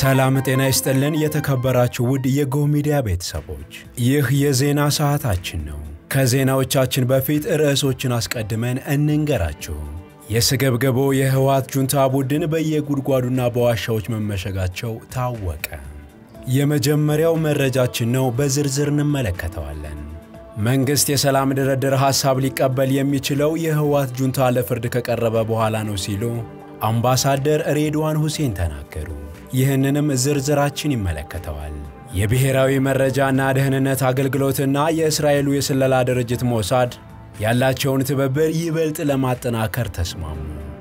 ሰላም ጤና ይስጥልን። የተከበራችሁ ውድ የጎህ ሚዲያ ቤተሰቦች፣ የጎህ ሚዲያ ቤተሰቦች ይህ የዜና ሰዓታችን ነው። ከዜናዎቻችን በፊት ርዕሶችን አስቀድመን እንንገራችሁ። የስገብገቦ የህወሓት ጁንታ ቡድን በየጉድጓዱና በዋሻዎች መመሸጋቸው ታወቀ። የመጀመሪያው መረጃችን ነው፣ በዝርዝር እንመለከተዋለን። መንግሥት የሰላም ድርድር ሐሳብ ሊቀበል የሚችለው የህወሓት ጁንታ ለፍርድ ከቀረበ በኋላ ነው ሲሉ አምባሳደር ሬድዋን ሁሴን ተናገሩ። ይህንንም ዝርዝራችን ይመለከተዋል። የብሔራዊ መረጃና ደህንነት አገልግሎትና የእስራኤሉ የስለላ ድርጅት ሞሳድ ያላቸውን ትብብር ይበልጥ ለማጠናከር ተስማሙ።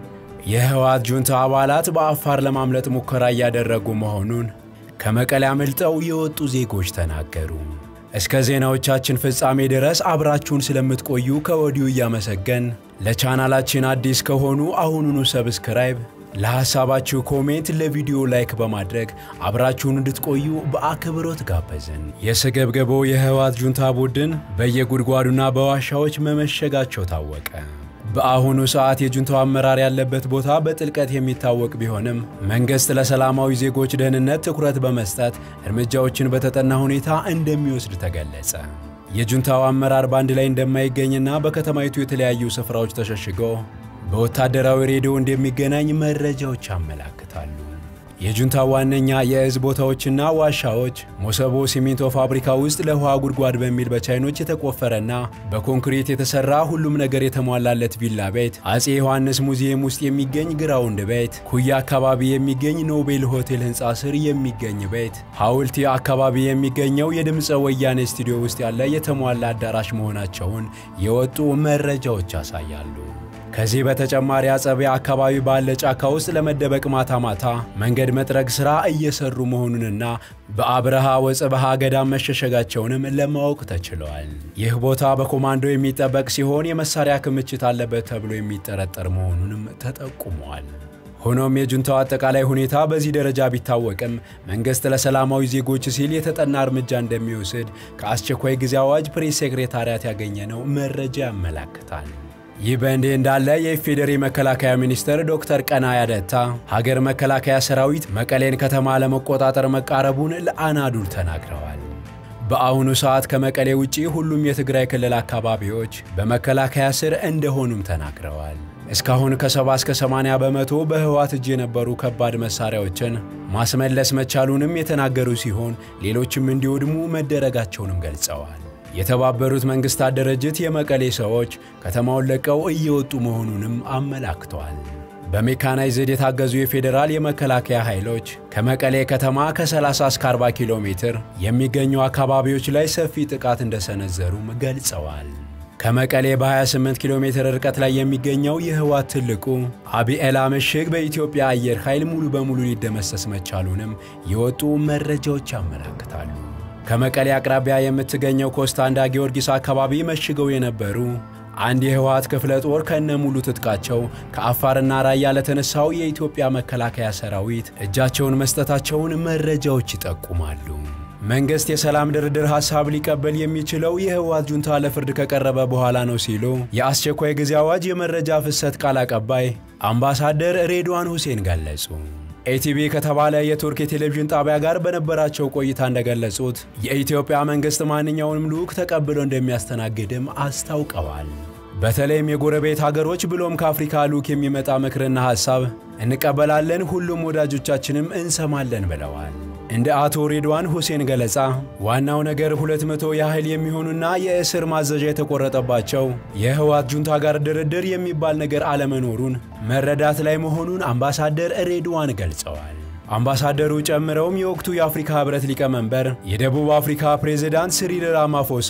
የህወሓት ጁንታ አባላት በአፋር ለማምለጥ ሙከራ እያደረጉ መሆኑን ከመቀሌ አምልጠው የወጡ ዜጎች ተናገሩ። እስከ ዜናዎቻችን ፍጻሜ ድረስ አብራችሁን ስለምትቆዩ ከወዲሁ እያመሰገን ለቻናላችን አዲስ ከሆኑ አሁኑኑ ሰብስክራይብ፣ ለሐሳባችሁ ኮሜንት፣ ለቪዲዮ ላይክ በማድረግ አብራችሁን እንድትቆዩ በአክብሮት ጋበዝን። የስገብገቦ የህወሓት ጁንታ ቡድን በየጉድጓዱና በዋሻዎች መመሸጋቸው ታወቀ። በአሁኑ ሰዓት የጁንታው አመራር ያለበት ቦታ በጥልቀት የሚታወቅ ቢሆንም መንግሥት ለሰላማዊ ዜጎች ደህንነት ትኩረት በመስጠት እርምጃዎችን በተጠና ሁኔታ እንደሚወስድ ተገለጸ። የጁንታው አመራር በአንድ ላይ እንደማይገኝና በከተማይቱ የተለያዩ ስፍራዎች ተሸሽጎ በወታደራዊ ሬዲዮ እንደሚገናኝ መረጃዎች ያመላክታሉ። የጁንታው ዋነኛ የእዝ ቦታዎችና ዋሻዎች ሞሰቦ ሲሚንቶ ፋብሪካ ውስጥ ለውሃ ጉድጓድ በሚል በቻይኖች የተቆፈረና በኮንክሪት የተሰራ ሁሉም ነገር የተሟላለት ቪላ ቤት፣ አጼ ዮሐንስ ሙዚየም ውስጥ የሚገኝ ግራውንድ ቤት፣ ኩያ አካባቢ የሚገኝ ኖቤል ሆቴል ሕንፃ ስር የሚገኝ ቤት፣ ሐውልቲ አካባቢ የሚገኘው የድምፀ ወያኔ ስቱዲዮ ውስጥ ያለ የተሟላ አዳራሽ መሆናቸውን የወጡ መረጃዎች ያሳያሉ። ከዚህ በተጨማሪ አጸቢያ አካባቢ ባለ ጫካ ውስጥ ለመደበቅ ማታ ማታ መንገድ መጥረግ ሥራ እየሰሩ መሆኑንና በአብርሃ ወጽብሃ ገዳም መሸሸጋቸውንም ለማወቅ ተችለዋል። ይህ ቦታ በኮማንዶ የሚጠበቅ ሲሆን የመሳሪያ ክምችት አለበት ተብሎ የሚጠረጠር መሆኑንም ተጠቁመዋል። ሆኖም የጁንታው አጠቃላይ ሁኔታ በዚህ ደረጃ ቢታወቅም መንግሥት ለሰላማዊ ዜጎች ሲል የተጠና እርምጃ እንደሚወስድ ከአስቸኳይ ጊዜ አዋጅ ፕሬስ ሴክሬታሪያት ያገኘነው መረጃ ያመላክታል። ይህ በእንዲህ እንዳለ የኢፌዴሪ መከላከያ ሚኒስትር ዶክተር ቀናኢ አደታ ሀገር መከላከያ ሰራዊት መቀሌን ከተማ ለመቆጣጠር መቃረቡን ለአናዱል ተናግረዋል። በአሁኑ ሰዓት ከመቀሌ ውጪ ሁሉም የትግራይ ክልል አካባቢዎች በመከላከያ ስር እንደሆኑም ተናግረዋል። እስካሁን ከ70 እስከ 80 በመቶ በህወሓት እጅ የነበሩ ከባድ መሳሪያዎችን ማስመለስ መቻሉንም የተናገሩ ሲሆን ሌሎችም እንዲወድሙ መደረጋቸውንም ገልጸዋል። የተባበሩት መንግስታት ድርጅት የመቀሌ ሰዎች ከተማውን ለቀው እየወጡ መሆኑንም አመላክተዋል። በሜካናይዝድ የታገዙ የፌዴራል የመከላከያ ኃይሎች ከመቀሌ ከተማ ከ30 እስከ 40 ኪሎ ሜትር የሚገኙ አካባቢዎች ላይ ሰፊ ጥቃት እንደሰነዘሩም ገልጸዋል። ከመቀሌ በ28 ኪሎ ሜትር ርቀት ላይ የሚገኘው የህወሓት ትልቁ አቢኤላ ምሽግ በኢትዮጵያ አየር ኃይል ሙሉ በሙሉ ሊደመሰስ መቻሉንም የወጡ መረጃዎች ያመላክታሉ። ከመቀሌ አቅራቢያ የምትገኘው ኮስታንዳ ጊዮርጊስ አካባቢ መሽገው የነበሩ አንድ የህወሓት ክፍለ ጦር ከነ ሙሉ ትጥቃቸው ከአፋርና ራያ ለተነሳው የኢትዮጵያ መከላከያ ሰራዊት እጃቸውን መስጠታቸውን መረጃዎች ይጠቁማሉ። መንግሥት የሰላም ድርድር ሐሳብ ሊቀበል የሚችለው የህወሓት ጁንታ ለፍርድ ከቀረበ በኋላ ነው ሲሉ የአስቸኳይ ጊዜ አዋጅ የመረጃ ፍሰት ቃል አቀባይ አምባሳደር ሬድዋን ሁሴን ገለጹ። ኤቲቪ ከተባለ የቱርክ የቴሌቪዥን ጣቢያ ጋር በነበራቸው ቆይታ እንደገለጹት የኢትዮጵያ መንግሥት ማንኛውንም ልዑክ ተቀብሎ እንደሚያስተናግድም አስታውቀዋል። በተለይም የጎረቤት ሀገሮች ብሎም ከአፍሪካ ልዑክ የሚመጣ ምክርና ሐሳብ እንቀበላለን፣ ሁሉም ወዳጆቻችንም እንሰማለን ብለዋል። እንደ አቶ ሬድዋን ሁሴን ገለጻ ዋናው ነገር 200 ያህል የሚሆኑና የእስር ማዘዣ የተቆረጠባቸው የህወሓት ጁንታ ጋር ድርድር የሚባል ነገር አለመኖሩን መረዳት ላይ መሆኑን አምባሳደር ሬድዋን ገልጸዋል። አምባሳደሩ ጨምረውም የወቅቱ የአፍሪካ ህብረት ሊቀመንበር የደቡብ አፍሪካ ፕሬዝዳንት ሲሪል ራማፎሳ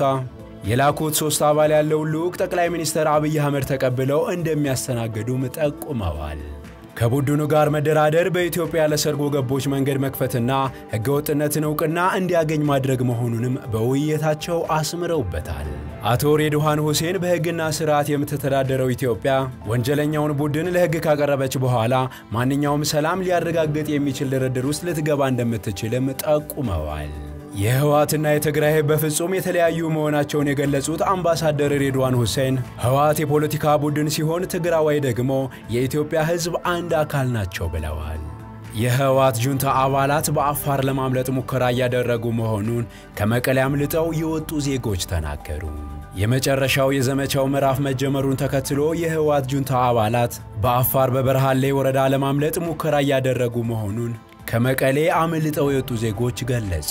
የላኩት ሦስት አባል ያለውን ልዑክ ጠቅላይ ሚኒስትር አብይ አህመድ ተቀብለው እንደሚያስተናግዱም ጠቁመዋል። ከቡድኑ ጋር መደራደር በኢትዮጵያ ለሰርጎ ገቦች መንገድ መክፈትና ህገወጥነትን ዕውቅና እንዲያገኝ ማድረግ መሆኑንም በውይይታቸው አስምረውበታል። አቶ ሬድዋን ሁሴን በሕግና ስርዓት የምትተዳደረው ኢትዮጵያ ወንጀለኛውን ቡድን ለሕግ ካቀረበች በኋላ ማንኛውም ሰላም ሊያረጋግጥ የሚችል ድርድር ውስጥ ልትገባ እንደምትችልም ጠቁመዋል። የህወሓትና የትግራይ ህዝብ በፍጹም የተለያዩ መሆናቸውን የገለጹት አምባሳደር ሬድዋን ሁሴን ህወሓት የፖለቲካ ቡድን ሲሆን ትግራዋይ ደግሞ የኢትዮጵያ ህዝብ አንድ አካል ናቸው ብለዋል። የህወሓት ጁንታ አባላት በአፋር ለማምለጥ ሙከራ እያደረጉ መሆኑን ከመቀሌ አምልጠው የወጡ ዜጎች ተናገሩ። የመጨረሻው የዘመቻው ምዕራፍ መጀመሩን ተከትሎ የህወሓት ጁንታ አባላት በአፋር በበረሃሌ ወረዳ ለማምለጥ ሙከራ እያደረጉ መሆኑን ከመቀሌ አምልጠው የወጡ ዜጎች ገለጹ።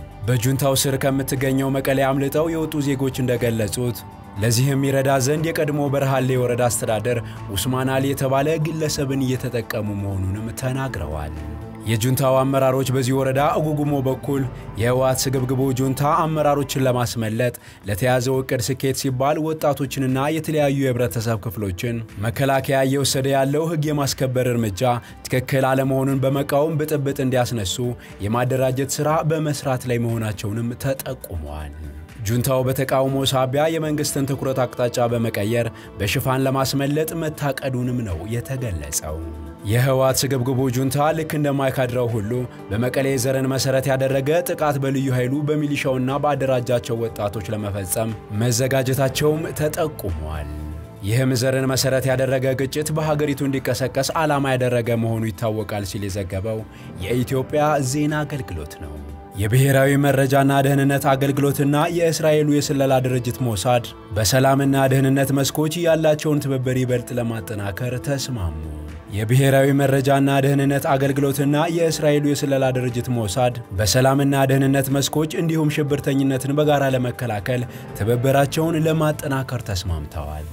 በጁንታው ስር ከምትገኘው መቀሌ አምልጠው የወጡ ዜጎች እንደገለጹት ለዚህም ይረዳ ዘንድ የቀድሞ በረሃሌ ወረዳ አስተዳደር ኡስማን አሊ የተባለ ግለሰብን እየተጠቀሙ መሆኑንም ተናግረዋል። የጁንታው አመራሮች በዚህ ወረዳ እጉጉሞ በኩል የህወሓት ስግብግቡ ጁንታ አመራሮችን ለማስመለጥ ለተያዘው እቅድ ስኬት ሲባል ወጣቶችንና የተለያዩ የህብረተሰብ ክፍሎችን መከላከያ እየወሰደ ያለው ህግ የማስከበር እርምጃ ትክክል አለመሆኑን በመቃወም ብጥብጥ እንዲያስነሱ የማደራጀት ሥራ በመስራት ላይ መሆናቸውንም ተጠቁመዋል። ጁንታው በተቃውሞ ሳቢያ የመንግስትን ትኩረት አቅጣጫ በመቀየር በሽፋን ለማስመለጥ መታቀዱንም ነው የተገለጸው። የህወሓት ስግብግቡ ጁንታ ልክ እንደ ማይካድራው ሁሉ በመቀሌ ዘርን መሰረት ያደረገ ጥቃት በልዩ ኃይሉ በሚሊሻውና በአደራጃቸው ወጣቶች ለመፈጸም መዘጋጀታቸውም ተጠቁሟል። ይህም ዘርን መሰረት ያደረገ ግጭት በሀገሪቱ እንዲቀሰቀስ ዓላማ ያደረገ መሆኑ ይታወቃል ሲል የዘገበው የኢትዮጵያ ዜና አገልግሎት ነው። የብሔራዊ መረጃና ደህንነት አገልግሎትና የእስራኤሉ የስለላ ድርጅት ሞሳድ በሰላምና ደህንነት መስኮች ያላቸውን ትብብር ይበልጥ ለማጠናከር ተስማሙ። የብሔራዊ መረጃና ደህንነት አገልግሎትና የእስራኤሉ የስለላ ድርጅት ሞሳድ በሰላምና ደህንነት መስኮች እንዲሁም ሽብርተኝነትን በጋራ ለመከላከል ትብብራቸውን ለማጠናከር ተስማምተዋል።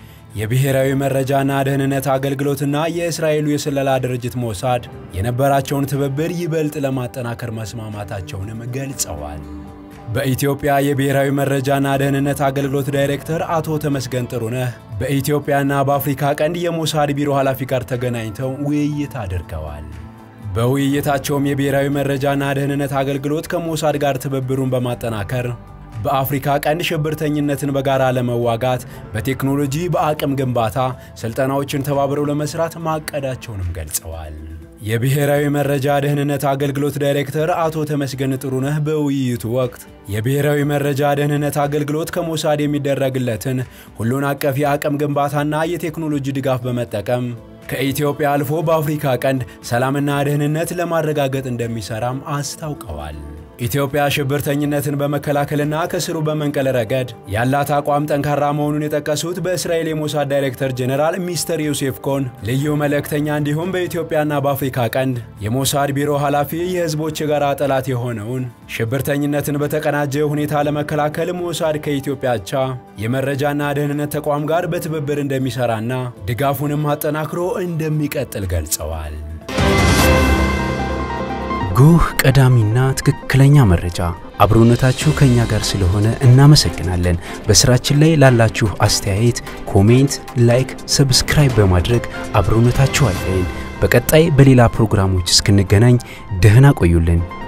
የብሔራዊ መረጃና ደህንነት አገልግሎትና የእስራኤሉ የስለላ ድርጅት ሞሳድ የነበራቸውን ትብብር ይበልጥ ለማጠናከር መስማማታቸውንም ገልጸዋል። በኢትዮጵያ የብሔራዊ መረጃና ደህንነት አገልግሎት ዳይሬክተር አቶ ተመስገን ጥሩነህ በኢትዮጵያና በአፍሪካ ቀንድ የሞሳድ ቢሮ ኃላፊ ጋር ተገናኝተው ውይይት አድርገዋል። በውይይታቸውም የብሔራዊ መረጃና ደህንነት አገልግሎት ከሞሳድ ጋር ትብብሩን በማጠናከር በአፍሪካ ቀንድ ሽብርተኝነትን በጋራ ለመዋጋት በቴክኖሎጂ በአቅም ግንባታ ስልጠናዎችን ተባብረው ለመስራት ማቀዳቸውንም ገልጸዋል። የብሔራዊ መረጃ ደህንነት አገልግሎት ዳይሬክተር አቶ ተመስገን ጥሩነህ በውይይቱ ወቅት የብሔራዊ መረጃ ደህንነት አገልግሎት ከሞሳድ የሚደረግለትን ሁሉን አቀፍ የአቅም ግንባታና የቴክኖሎጂ ድጋፍ በመጠቀም ከኢትዮጵያ አልፎ በአፍሪካ ቀንድ ሰላምና ደህንነት ለማረጋገጥ እንደሚሰራም አስታውቀዋል። ኢትዮጵያ ሽብርተኝነትን በመከላከልና ከስሩ በመንቀል ረገድ ያላት አቋም ጠንካራ መሆኑን የጠቀሱት በእስራኤል የሞሳድ ዳይሬክተር ጄኔራል ሚስተር ዮሴፍ ኮን ልዩ መልእክተኛ እንዲሁም በኢትዮጵያና በአፍሪካ ቀንድ የሞሳድ ቢሮ ኃላፊ የህዝቦች የጋራ ጠላት የሆነውን ሽብርተኝነትን በተቀናጀ ሁኔታ ለመከላከል ሞሳድ ከኢትዮጵያ አቻ የመረጃና ደህንነት ተቋም ጋር በትብብር እንደሚሰራና ድጋፉንም አጠናክሮ እንደሚቀጥል ገልጸዋል። ጉህ ቀዳሚና ትክክለኛ መረጃ አብሮነታችሁ ከኛ ጋር ስለሆነ እናመሰግናለን። በስራችን ላይ ላላችሁ አስተያየት፣ ኮሜንት፣ ላይክ፣ ሰብስክራይብ በማድረግ አብሮነታችሁ አይለይን። በቀጣይ በሌላ ፕሮግራሞች እስክንገናኝ ደህና ቆዩልን።